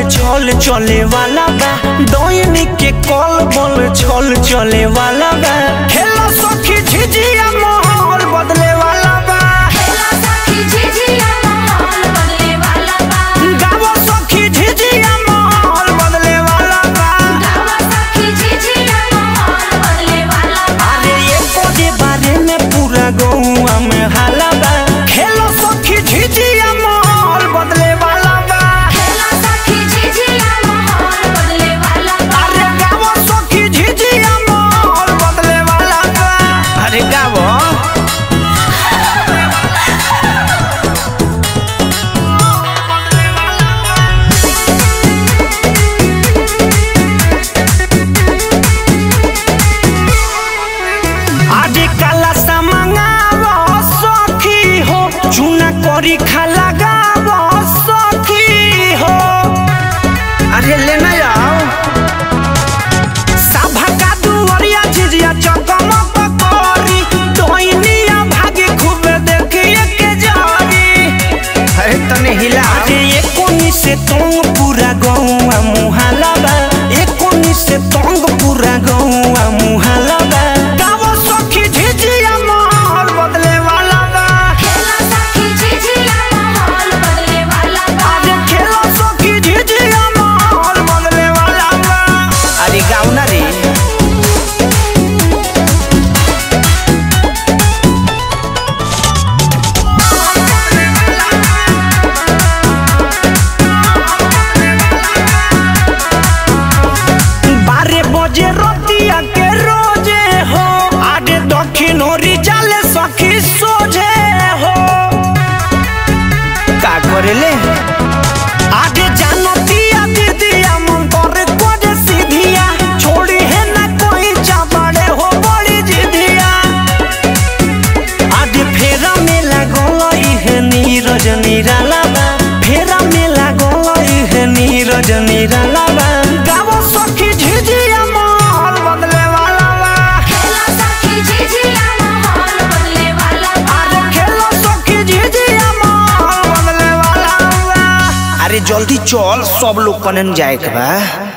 छल चले वाला बा दोयनी के कल बल छल चले वाला बा खेला सखी झिझिया माहौल बदले वाला बा खेला सखी झिझिया माहौल बदले वाला बा गावो सखी झिझिया माहौल बदले वाला बा गावा सखी झिझिया माहौल बदले वाला बा अरे ये कोडे बारे में पूरा गौआ में हाला बा खेलो सखी झिझिया माहौल बदले वाला बा खेला सखी झिझिया माहौल बदले वाला बा अरे गावो सखी झिझिया माहौल बदले वाला बा अरे गावो आजे काला सामंगावो सखी हो चूना करी खा लगावो सखी हो अरे लेना आओ सभा का दुवरिया झिझिया चकमक करी डोइनिया भागे खूब देखिए के जारी अरे तने हिला अरे ये कोनी से तोंग पूरा गौआ मुहाला बा ये कोनी से तोंग पूरा गौआ मुहाला बा गावो सखी झिझिया माहौल बदले वाला बा खेला सखी झिझिया माहौल बदले वाला बा अरे खेलो सखी झिझिया माहौल बदले वाला बा अरे गाँव ना रे बारह बजे रतिया के रोजे हो आडे दक्षिण ओरी जाले सखी सोझे हो का करेले आगे जानतिया दीदिया मन करे कोजे सीधिया छोड़ी है ना कोई चाबड़े हो बड़ी जिधिया आगे फेरा में लागल इहे नीरज निराला बा फेरा में लागल इहे नीरज निराला बा गावो सखी झिझिया माहौल बदले वाला बा खेला सखी झिझिया माहौल बदले वाला बा अरे खेलो सखी झिझिया माहौल बदले वाला बा अरे जल्दी चल सब लोग कनन जाए के बा